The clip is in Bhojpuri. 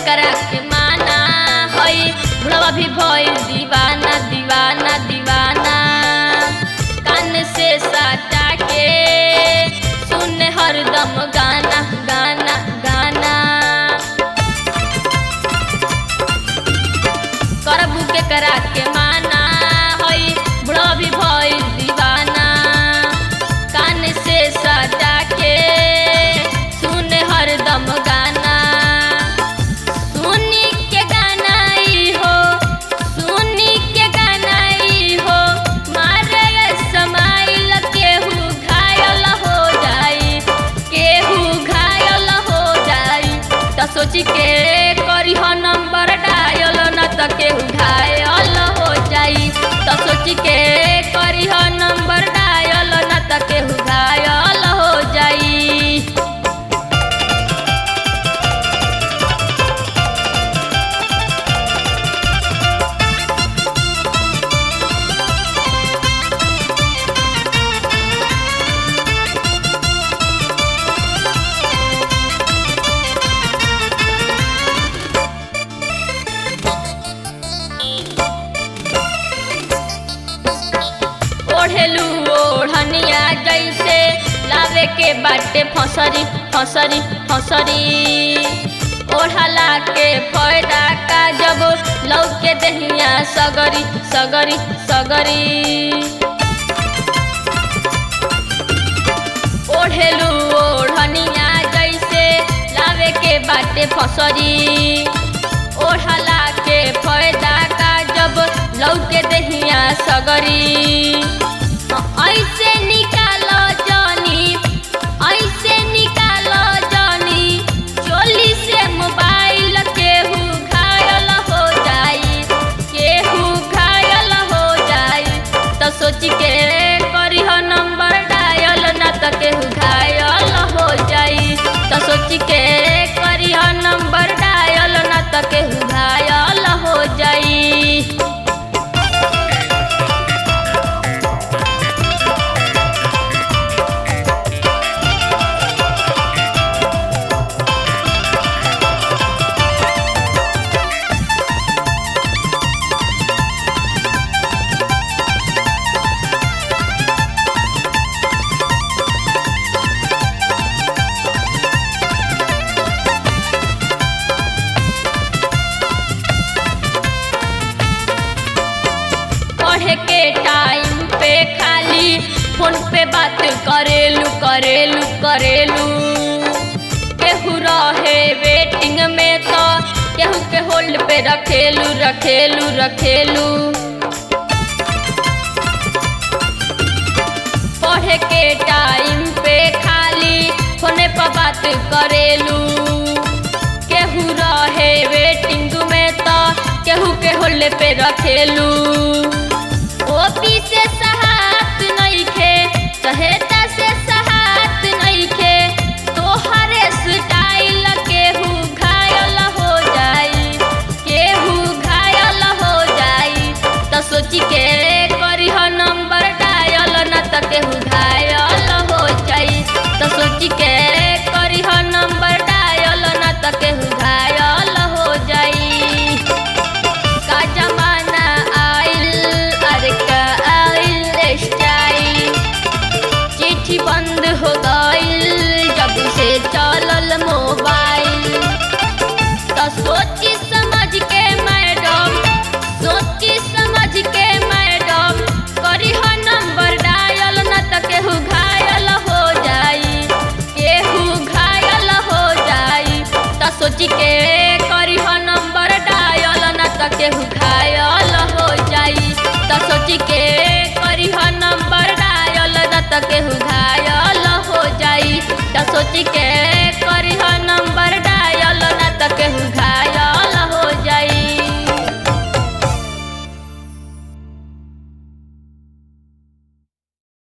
करा के माना हई बुढ़वा भी भइल दीवाना दीवाना दीवाना कान से सटा के सुन हरदम गाना गाना गाना करबू के करा के माना हई बुढ़वा भी भइल दीवाना कान से सटा के सुन हरदम गाना सुनी के गाना ई हो सुनी के गाना ई हो मारे समाइल केहू घायल हो जाई केहू घायल हो जाई त सोची के करी हो नंबर डायल न त केहू घायल हो जाई त सोची के करी हो नंबर डायल न त केहू घायल हो जाई ओढ़ेलू ओढ़निया जैसे लावे के बाटे फसरी फसरी फसरी ओढ़ला के फायदा का जब लौके दहिया सगरी सगरी सगरी ओढ़ेलू ओढ़निया जैसे लावे के बाटे फसरी ओढ़ला के फायदा का जब लौके दहिया सगरी ऐसे निकालो जानी ऐसे निकालो जानी चोली से मोबाइल केहू घायल हो जाई केहू घायल हो जाई त सोच के करी हो नंबर डायल न त केहू घायल हो जाई त सोच के करी हो नंबर डायल न त केहू घायल हो जाई पढ़े के टाइम पे खाली फोन पे बात करेलू करेलू करेलू केहू रहे वेटिंग में तो केहू के होल्ड पे रखेलू रखेलू रखेलू पढ़े के टाइम पे खाली फोने पर बात करेलू केहू रहे वेटिंग में तो केहू के होल्ड पे रखेलू ओपी से सहात नइखे सहेता से सहात नइखे तोहरे स्टाइल केहू घायल हो जाई केहू घायल हो जाई त सोची के करी हो नंबर डायल न त केहू घायल हो जाई त सोची के करी हो नंबर डायल न त केहू घायल हो जाई का जमाना आइल अरे का आइल स्टाइल चिट्ठी बंद हो गइल जब से चलल मोबाइल तो सोची समझ के मैडम सोची समझ के मैडम करी हो नंबर डायल न त केहू घायल हो जाई केहू घायल हो जाई त सोची के करी हो नंबर डायल न त केहू घायल हो जाई त सोची के करी हो नंबर डायल न त केहू घायल हो जाई त सोची के